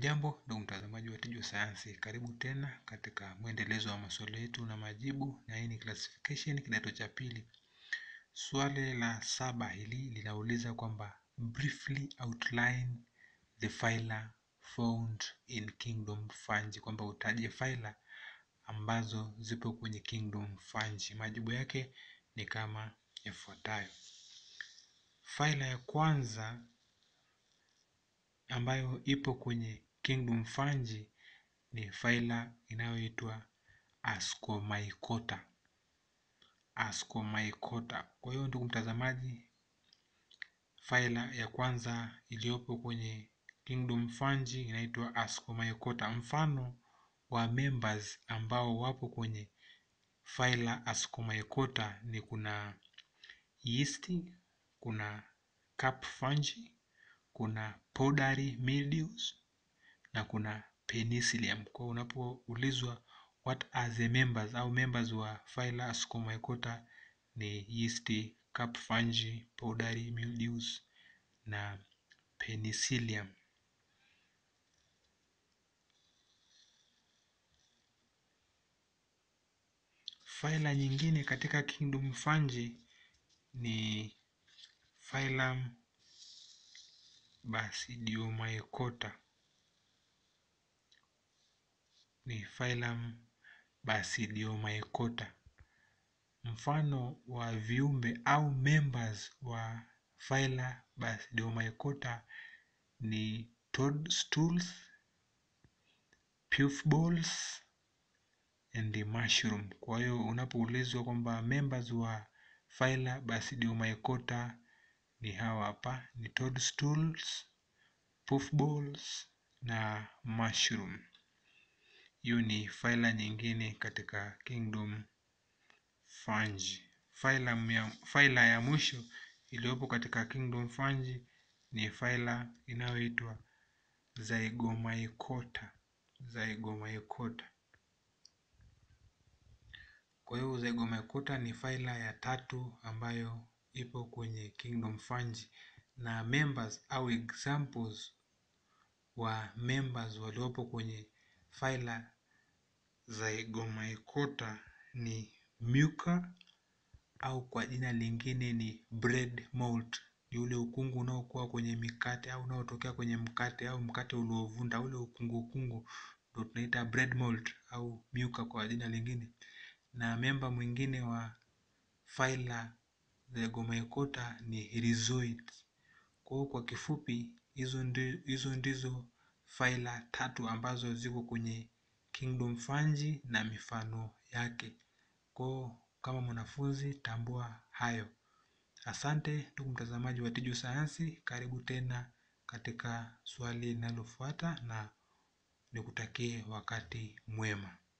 Jambo ndugu mtazamaji wa Tiju Sayansi, karibu tena katika mwendelezo wa maswali yetu na majibu, na hii ni classification kidato cha pili. Swali la saba hili linauliza kwamba briefly outline the phyla found in kingdom Fungi, kwamba utaje phyla ambazo zipo kwenye kingdom Fungi. Majibu yake ni kama ifuatayo. Phyla ya kwanza ambayo ipo kwenye kingdom Fungi ni phyla inayoitwa Ascomycota. Ascomycota. Kwa hiyo ndugu mtazamaji, phyla ya kwanza iliyopo kwenye kingdom Fungi inaitwa Ascomycota. Mfano wa members ambao wapo kwenye phyla Ascomycota ni kuna yeast, kuna cap fungi, kuna powdery mildews na kuna penicillium. Kwa unapoulizwa what are the members au members wa phyla Ascomycota ni yeast, cap fungi, powdery mildews na penicillium. Phyla nyingine katika kingdom Fungi ni phylum Basidiomycota. Ni phylum Basidiomycota. Mfano wa viumbe au members wa phyla Basidiomycota ni toadstools, puffballs and mushroom. Kwa hiyo unapoulizwa kwamba members wa phyla Basidiomycota ni hawa hapa, ni toadstools, puffballs na mushroom. Hiyo ni phyla nyingine katika kingdom Fungi. Phyla ya, phyla ya mwisho iliyopo katika kingdom Fungi ni phyla inayoitwa Zygomycota. Zygomycota. Kwa hiyo Zygomycota ni phyla ya tatu ambayo ipo kwenye kingdom Fungi na members au examples wa members waliopo kwenye phyla Zygomycota ni Mucor au kwa jina lingine ni bread mold. Ni ule ukungu unaokuwa kwenye mikate au unaotokea kwenye mkate au mkate uliovunda, ule ukungu ukungu ndio tunaita bread mold au Mucor kwa jina lingine. Na memba mwingine wa phyla Zygomycota ni Rhizoids. Kwa hiyo kwa kifupi, hizo ndi, hizo ndizo phyla tatu ambazo ziko kwenye kingdom Fungi na mifano yake. Kwa kama mwanafunzi tambua hayo. Asante ndugu mtazamaji wa Tiju Sayansi, karibu tena katika swali linalofuata na nikutakie wakati mwema.